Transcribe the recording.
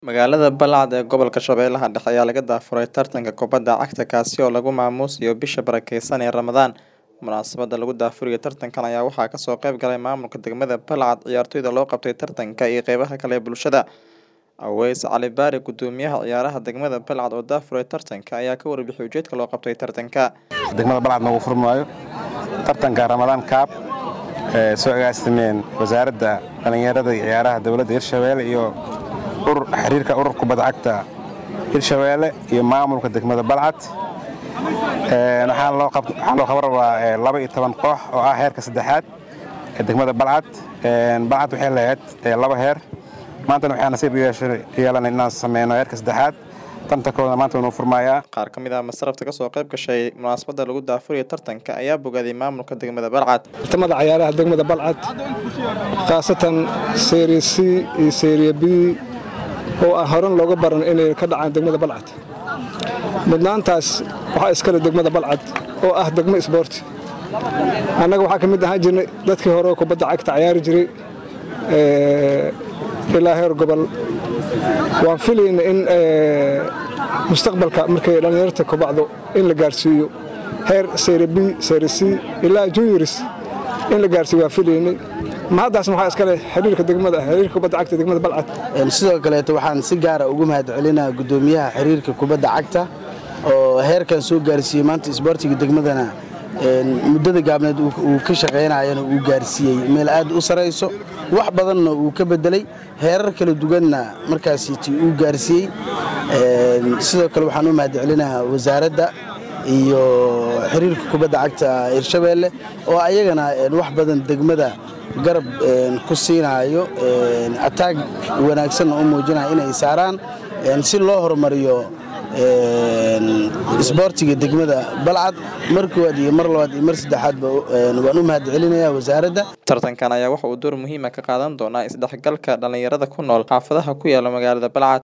Magaalada Balcad ee gobolka Shabeellaha Dhexe ayaa laga daafuray tartanka kubadda cagta kaasi oo lagu maamuusayo bisha barakeysan ee Ramadaan. Munaasabadda lagu daafurayo tartankan ayaa waxaa kasoo qayb galay maamulka degmada Balcad, ciyaartoyda loo qabtay tartanka iyo qeybaha kale ee bulshada. Aweys Cali Baari, gudoomiyaha ciyaaraha degmada Balcad oo daafuray tartanka, ayaa ka warbixiyay ujeedka loo qabtay tartanka. degmada balcad noogu furmaayo tartanka ramadaan kaab ee soo agaasimeen wasaaradda dhallinyarada iyo ciyaaraha dowladda hirshabeelle iyo urur xiriirka urur kubadda cagta hirshabeelle iyo maamulka degmada balcad Ee, waxaa loo qab- waxaa loo qaban rabaa ee, laba iyo toban koox oo ah heerka saddexaad ee degmada balcad Ee, balcad waxay lahayd ee, laba heer maantana waxaa nasiib u yeeshay- yeelanay inaan sameyno heerka saddexaad tantankooda maanta wuu noo furmayaa Qaar ka mid ah masrafta kasoo qayb gashay munaasabadda lagu daafurayo tartanka ayaa bogaaday maamulka degmada Balcad. tartamada ciyaaraha degmada balcad khaasatan serie c iyo serie b oo aan horan looga baran inay ka dhacaan degmada balcad mudnaantaas waxaa iskale degmada balcad oo ah degmo isboorti annaga waxaa ka mid ahaan jirnay dadkii hore oo kubadda cagta ciyaari jiray ee, ilaa heer gobol waan filayna in ee, mustaqbalka markay dhallinyarta kubacdo in la gaarsiiyo heer serie b serie c ilaa juniors in la gaarsiiyo waan filaynay mahaddaas waxaa iskale xiriirka degmada xiriirka kubadda cagta degmada balcad Een, sidoo kaleeto waxaan si gaara ugu mahadcelinaa gudoomiyaha xiriirka kubadda cagta oo heerkan soo gaarsiiyey maanta isboortiga degmadana een, muddada gaabneed uu uu ka shaqaynayana uu gaarsiiyey meel aad u sarayso wax badanna uu ka bedelay heerar kala duwanna markaasiti uu gaarsiiyey Een, sidoo kale waxaan u mahadcelinahaa wasaaradda iyo xiriirka kubadda cagta hirshabeelle oo ayagana een, wax badan degmada garab een, ku siinaayo een, ataag wanaagsanna u muujinaya inay saaraan een, si loo horumariyo een, isboortiga degmada balcad mar koowaad iyo mar labaad iyo mar saddexaadba een, waan u mahadcelinayaa wasaaradda Tartankan ayaa waxa uu door muhiim ah ka qaadan doonaa isdhexgalka dhalinyarada ku nool xaafadaha ku yaala magaalada Balcad.